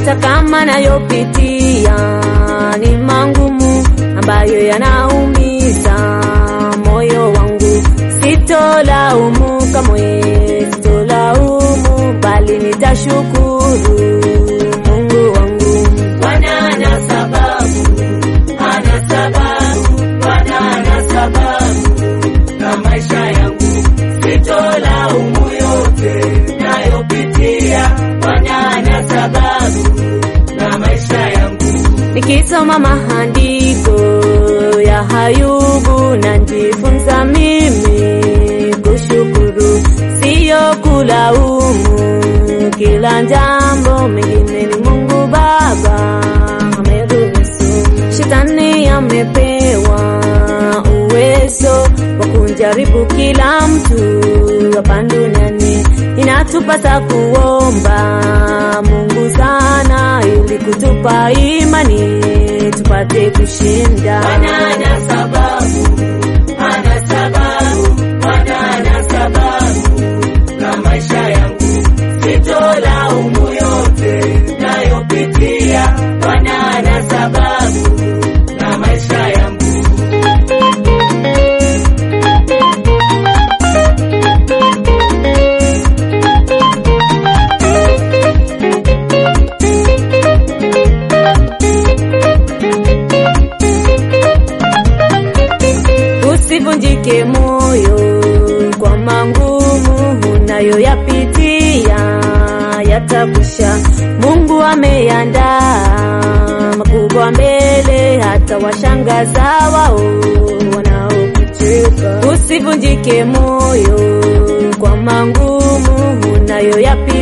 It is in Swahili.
hata kama nayopitia ni mangumu ambayo yanaumiza moyo wangu, sitolaumu kamwe, sitolaumu bali nitashukuru Mungu wangu. Bwana ana sababu, ana sababu, Bwana ana sababu na maisha yangu, sitolaumu yote nayopitia. Bwana ana sababu na maisha yangu. Nikisoma maandiko ya Hayubu najifunza mimi kushukuru, siyo kulaumu. Kila jambo mengine ni Mungu Baba ameruhusu. Shetani amepewa uwezo wa kunjaribu kila mtu hapa duniani. Inatupasa kuomba Mungu sana ili kutupa imani tupate kushinda. Bwana ana sababu, ana sababu, Bwana ana sababu na maisha yangu, sitolaumu yote nayopitia. Bwana ana sababu na maisha yangu. Usivunjike moyo kwa mangumu unayoyapitia, yatakwisha. Mungu ameandaa makubwa mbele, hata washangaza wao wanaokucheka. Usivunjike moyo kwa mangumu unayoyapitia